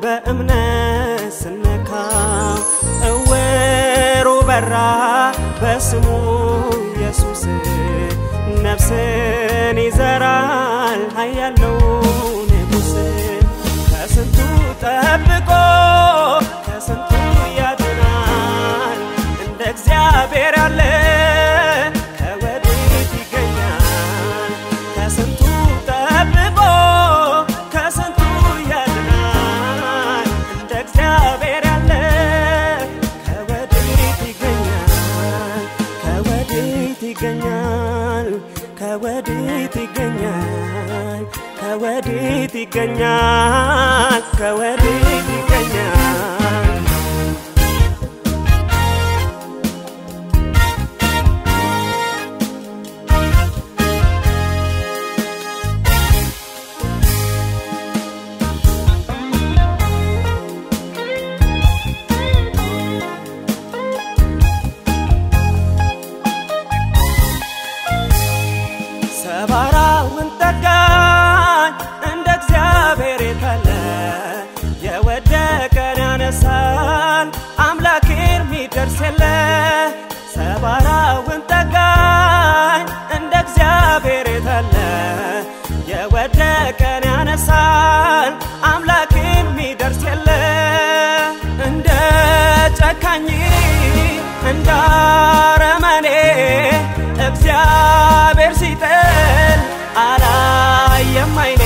በእምነት ስነካው እውሩ በራ በስሙ ኢየሱስ ነፍስን ይዘራል ኃያለው ንጉሥ ከስንቱ ጠብቆ ከስንቱ ያድናል እንደ እግዚአብሔር ያለ ከወዴት ይገኛል ከስንቱ ጠብቆ ከስንቱ ያድናል እንደ እግዚአብሔር ያለ ከወዴት ይገኛል ከወዴት ይገኛል ከወዴት ይገኛል ከወዴት ይገኛል ከወዴት ይገኛል ሰባራውን ጠጋኝ እንደ እግዚአብሔር የታለ የወደቀን ያነሳል አምላኬን ሚደርስ የለ ሰባራውን ጠጋኝ እንደ እግዚአብሔር የታለ የወደቀን ያነሳል አምላኬን ሚደርስ የለ እንደ ጨካኝ እንደ አረመኔ እግዚአብሔር ሲጥል አላየም አይኔ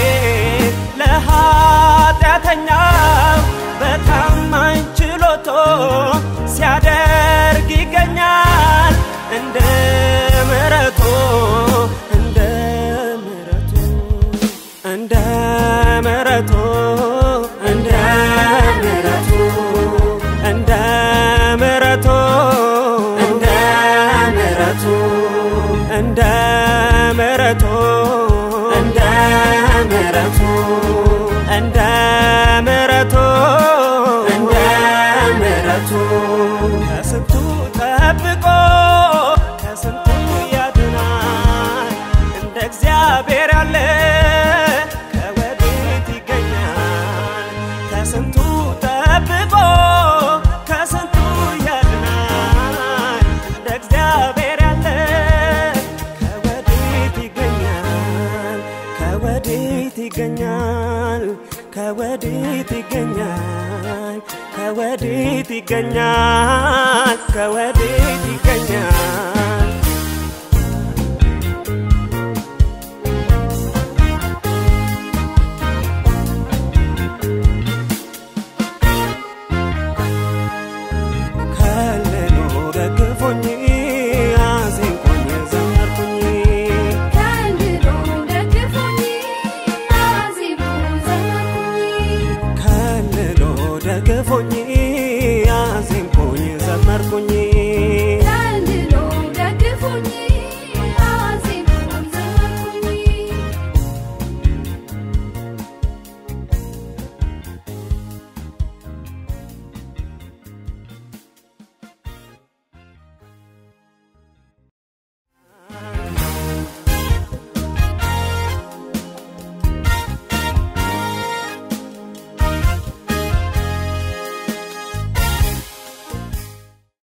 ለኃጢአተኛው በታማኝ ችሎቶ ሲያደርግ ይገኛል እንደ ምሕረቱ እንደ ምሕረቱ እንደ ምሕረቱ እንደ ምሕረቱ እንደ ምሕረቱ እንደ ምሕረቱ እንደ ምሕረቱ እንደ ምሕረቱ እንደ ምሕረቱ እንደ ምሕረቱ ከስንቱ ጠብቆ ከስንቱ ያድናል እንደ እግዚአብሔር ያለ ከወዴት ይገኛል ከስንቱ ጠብቆ ከስንቱ ያድናል እንደ እግዚአብሔር ያለ ከወዴት ይገኛል ከወዴት ይገኛል ከወዴት ይገኛል ከወዴት ይገኛል ከወዴት ይገኛል